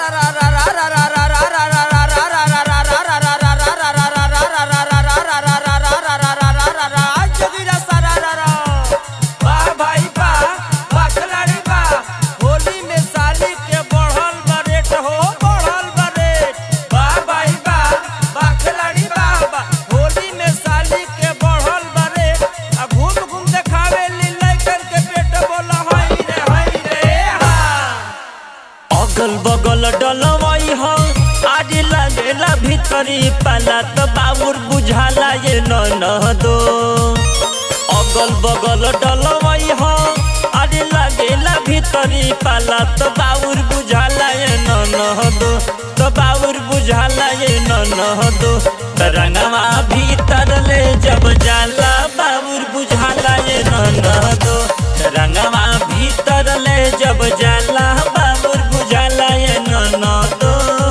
अगल बगल डलवाई हो आज लगेला भीतरी पाला तो बाबुर बुझाला ये न दो अगल बगल डलवाई हो आज लगेला भीतरी पाला तो बाबुर बुझाला ये न दो तो बाबुर बुझाला ये न दो रंगवा भीतर ले जब जाला बाबुर बुझाला ये न दो रंगवा भीतर ले जब जाला बाबुर बुझाला ये न दो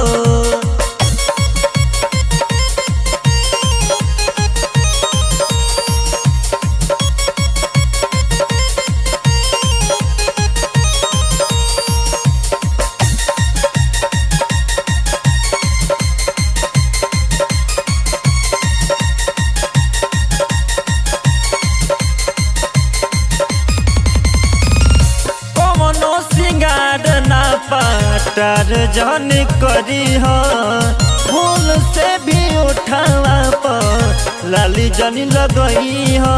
कमनो सिंगार ना पाटर जन करी हो फूल से भी उठावा पर लाली जनी लगई हो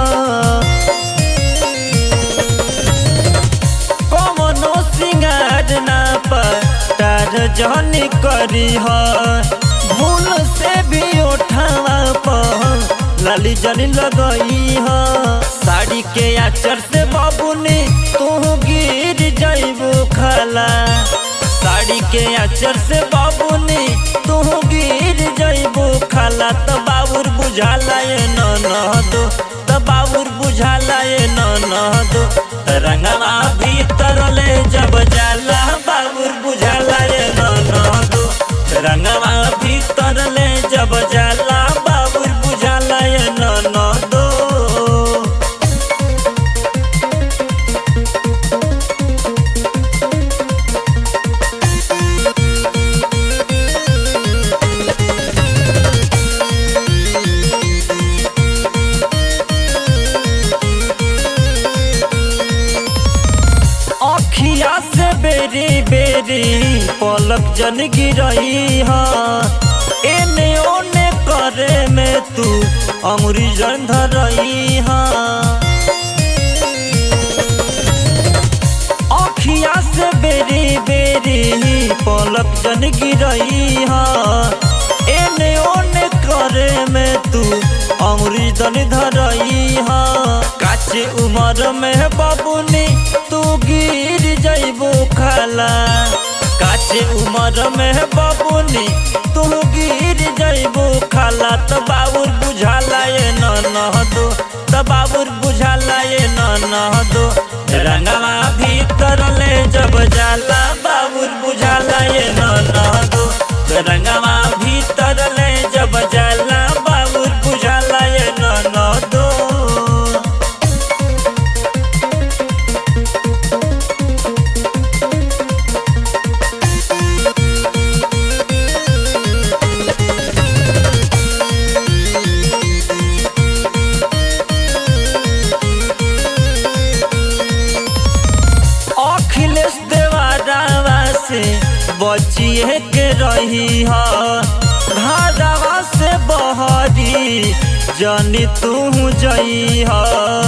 कमनो सिंगार ना पाटर जन करी हो फूल से भी उठावा पर लाली जनी लगई हो साड़ी के आचर से बाबूनी तू गिर जाइबू खाला साड़ी के आचर से बाबूनी तू गिर जाइबू खाला तो बाबूर बुझाला ये न दो तो बाबूर बुझाला ये न दो रंगवा भीतर ले जब जाला बाबूर बुझाला ये न दो रंगवा भीतर ले जब जाला बाबूर बुझाला ये न दो अखिया से बेरी बेरी पलक जन गिरई हा एने ओने करे में तू अमरी जन धरई हा अखिया से बेरी बेरी पलक जन गिरई हा एने ओने करे में तू अमरी जन धरई हा काचे उमर में बाबूनी तू गिर जइबू खाला काचे उमर में बाबूनी तू गिर जइबू खाला तो बाबूर बुझाला ये न दो तो बाबूर बुझाला ये न दो रंगवा भीतर ले जब जाला बाबूर बुझाला ये न दो रंगवा भीतर ले जब जाला बाबूर बुझाला ये न दो अखिलेश देवारावा से बचिए के रही हा घरवा से बहरी जनी तू जई हा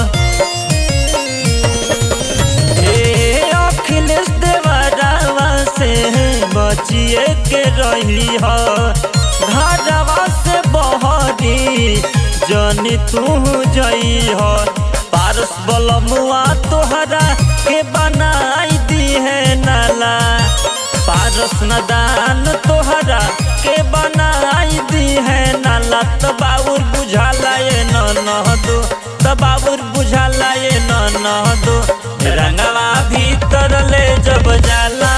ए अखिलेश देवारावा से बचिए के रही हा घरवा से बहरी जनी तू जई हा पारस बलमुआ तोहरा के बनाई दी है नाला पारस नदान तोहरा के बनाई दी है नाला तो बाबुर बुझाला ये न दो तो बाबुर बुझाला ये न दो रंगवा भीतर ले जब जाला